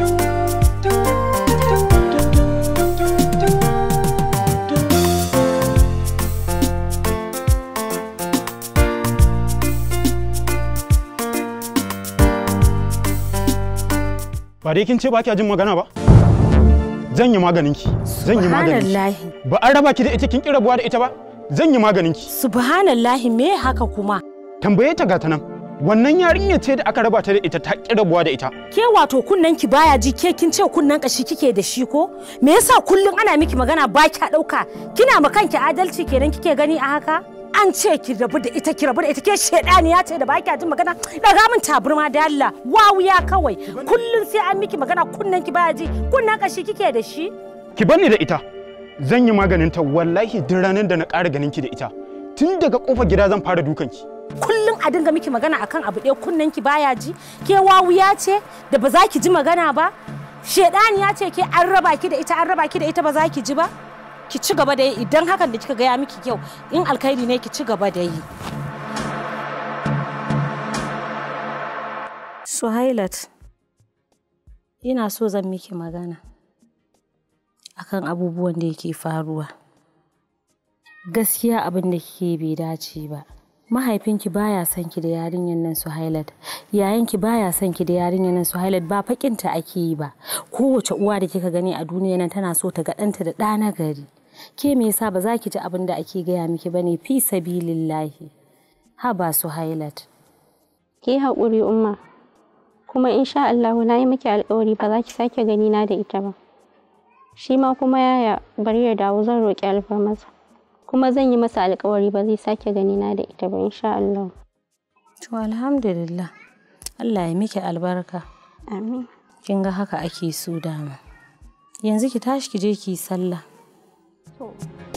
ba dai kin ce ba kya jin magana ba zan yi maganin ki zan yi maganin ki Subhanallahi. ba an raba ki da ita kin ki rabuwa da ita ba zan yi maganin ki Subhanallahi me haka kuma? tambaye ta gata nan wannan yarinya ce da aka raba ta da ita ta ki rabuwa da ita Ke wato kunnen ki baya ji ke kin ce kunnen kashi kike da shi ko? Me yasa kullum ana miki magana ba kya dauka? Kina ma kanki adalci kenan kike gani a haka? An ce ki rabu da ita ki rabu da ita ke shedaniya ce da ba kya jin magana daga min taburma da Allah wawuya kawai kullum sai an miki magana kunnen ki baya ji kunnen kashi kike da shi? ki bani da ita zan yi maganin ta wallahi duk ranar da na ƙara ganin ki da ita tun daga kofar gida zan fara dukan ki kullum a dinga miki magana akan abu ɗaya kunnen ki baya ji ke wawuya ce da ba za ki ji magana ba shedaniya ce ke an raba ki da ita an raba ki da ita ba za ki ji ba ki ci gaba da yi idan hakan da kika gaya miki kyau in alkhairi ne ki ci gaba da yi Suhailat ina so zan miki magana akan abubuwan da yake faruwa gaskiya abin da kike bai dace ba mahaifinki baya son ki da yarinyar nan Suhailat yayanki baya son ki da yarinyar nan Suhailat ba fakinta ake yi ba kowace uwa da kika gani a duniya nan tana so ta ga ɗanta da ɗa na gari ke me yasa ba za ki ji abin da ake gaya miki bane fi sabilillahi haba Suhailat ki haƙuri umma kuma insha Allah na yi miki alƙawari ba za ki sake gani na da ita ba shi ma kuma yaya bari ya dawo zan roƙi alfarmasa kuma zan yi masa alƙawari ba zai sake gani na da ita ba insha Allah to alhamdulillah Allah ya miki albarka amin kin ga haka ake so dama yanzu ki tashi ki je ki yi sallah to